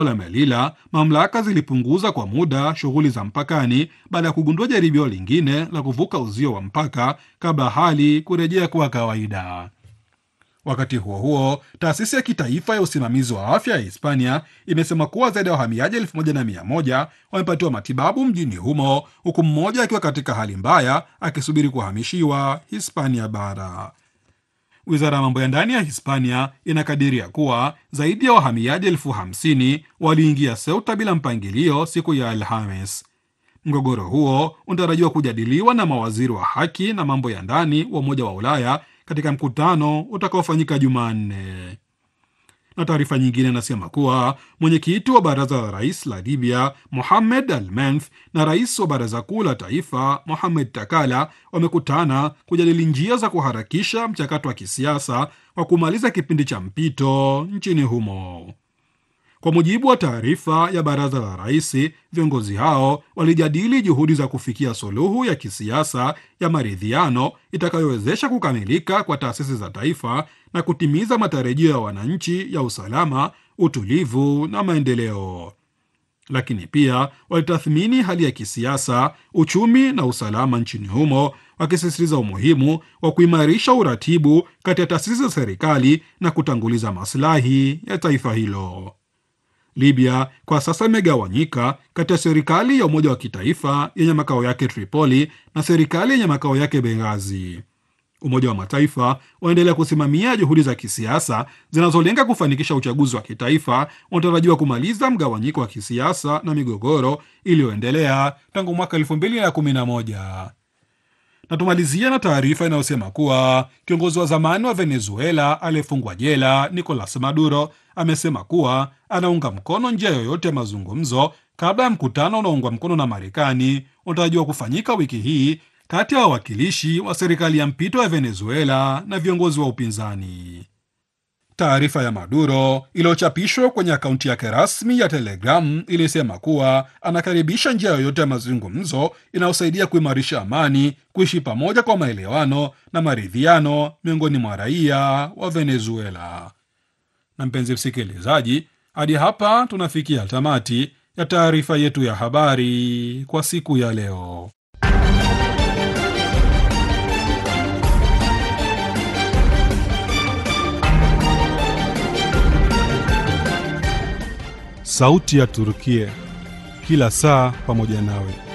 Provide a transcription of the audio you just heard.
la Melilla, mamlaka zilipunguza kwa muda shughuli za mpakani baada ya kugundua jaribio lingine la kuvuka uzio wa mpaka kabla hali kurejea kuwa kawaida. Wakati huo huo, taasisi ya kitaifa ya usimamizi wa afya ya Hispania imesema kuwa zaidi ya wahamiaji elfu moja na mia moja wamepatiwa matibabu mjini humo, huku mmoja akiwa katika hali mbaya akisubiri kuhamishiwa Hispania bara. Wizara ya mambo ya ndani ya Hispania inakadiria kuwa zaidi ya wahamiaji elfu hamsini waliingia Ceuta bila mpangilio siku ya Alhamis. Mgogoro huo unatarajiwa kujadiliwa na mawaziri wa haki na mambo ya ndani wa Umoja wa Ulaya katika mkutano utakaofanyika Jumanne. Na taarifa nyingine inasema kuwa mwenyekiti wa baraza la rais la Libya Mohamed Al Menf na rais wa baraza kuu la taifa Mohamed Takala wamekutana kujadili njia za kuharakisha mchakato wa kisiasa wa kumaliza kipindi cha mpito nchini humo. Kwa mujibu wa taarifa ya baraza la rais, viongozi hao walijadili juhudi za kufikia suluhu ya kisiasa ya maridhiano itakayowezesha kukamilika kwa taasisi za taifa na kutimiza matarajio ya wananchi ya usalama, utulivu na maendeleo. Lakini pia walitathmini hali ya kisiasa, uchumi na usalama nchini humo, wakisisitiza umuhimu wa kuimarisha uratibu kati ya taasisi za serikali na kutanguliza maslahi ya taifa hilo. Libya kwa sasa imegawanyika kati ya serikali ya umoja wa kitaifa yenye makao yake Tripoli na serikali yenye makao yake Benghazi. Umoja wa Mataifa unaendelea kusimamia juhudi za kisiasa zinazolenga kufanikisha uchaguzi wa kitaifa unatarajiwa kumaliza mgawanyiko wa kisiasa na migogoro iliyoendelea tangu mwaka 2011 na tumalizia na taarifa inayosema kuwa kiongozi wa zamani wa Venezuela aliyefungwa jela Nicolas Maduro amesema kuwa anaunga mkono njia yoyote ya mazungumzo kabla ya mkutano unaoungwa mkono na Marekani unatarajiwa kufanyika wiki hii kati ya wawakilishi wa serikali ya mpito ya Venezuela na viongozi wa upinzani. Taarifa ya Maduro iliyochapishwa kwenye akaunti yake rasmi ya Telegram ilisema kuwa anakaribisha njia yoyote ya mazungumzo inayosaidia kuimarisha amani, kuishi pamoja kwa maelewano na maridhiano miongoni mwa raia wa Venezuela. Na mpenzi msikilizaji, hadi hapa tunafikia tamati ya taarifa yetu ya habari kwa siku ya leo. Sauti ya Turukia, kila saa pamoja nawe.